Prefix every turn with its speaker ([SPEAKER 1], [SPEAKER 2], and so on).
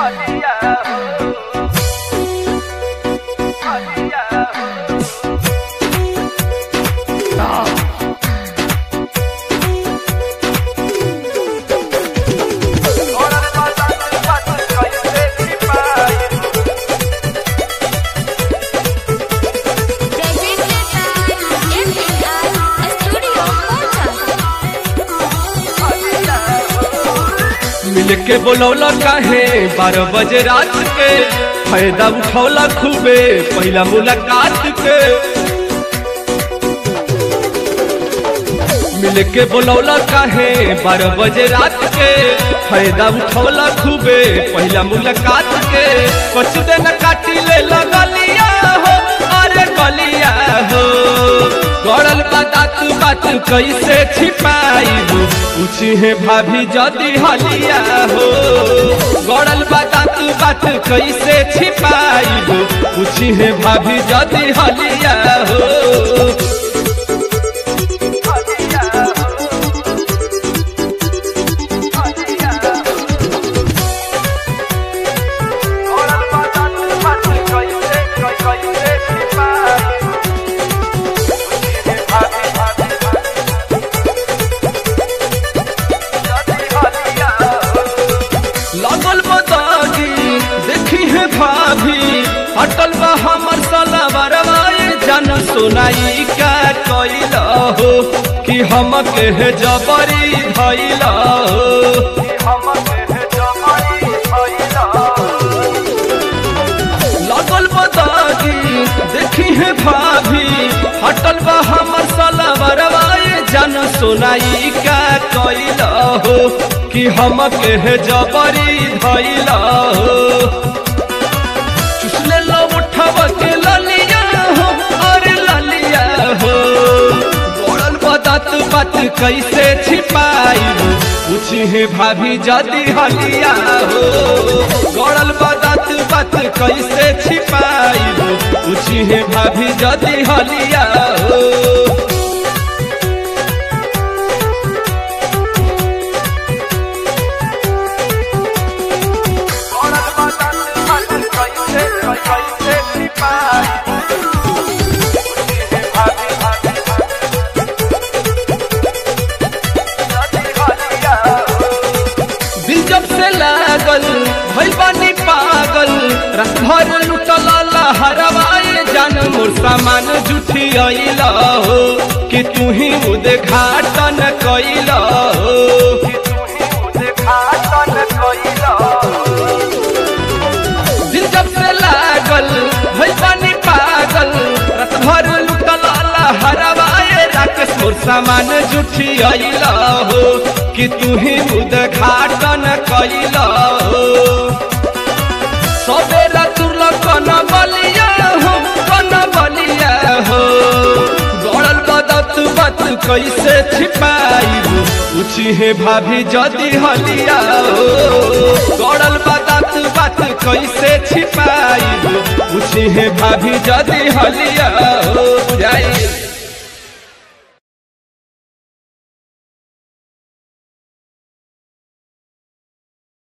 [SPEAKER 1] मिल के बोलौला काहे बारह बजे रात के फायदा उठौला खूबे पहला मुलाकात के मिल के बोलौला काहे बारह बजे रात के फायदा उठौला खूबे पहला मुलाकात के कुछ दिन काटी ले लगलिया हो अरे गलिया हो गड़ल बात बात कैसे छिपाई पूछी है भाभी जदी हलिया हो गड़ल बात बात कैसे छिपाई पूछी है भाभी जदी हलिया हो लगल बतागी देखी है भाभी अटल बा हमर सलवरवा जन सुनाई का कैल हो कि हम के है जबरी धैल हो लगल बतागी देखी है भाभी अटल बा हमर सलवरवा जन सुनाई का कैल हो कि हम के है जबरी धैल हो चुसले लो उठब के ललिया हो अरे ललिया हो गोड़ल बदत बात कैसे छिपाई पूछी है भाभी जदी हलिया हो गोड़ल बदत बात कैसे छिपाई पूछी है भाभी जदी हलिया हो दिल जब से लागल भइल बानी पागल रात भर लुटल हरवाए जान मोर सामान जुठी अइल हो कि तू ही उद्घाटन कैल हो दिल जब से लागल भइल बानी पागल रात भर लुटल हरवाए राकेश मोर सामान जुठी अइल हो कि तू ही उद्घाटन कैल हो सबेरा तुरल कन बलिया हो कन बलिया हो गड़ल बदत बात कैसे छिपाई पूछी है भाभी जदी हलिया हो गड़ल बदत बात कैसे छिपाई पूछी है भाभी जदी हलिया हो बुझाई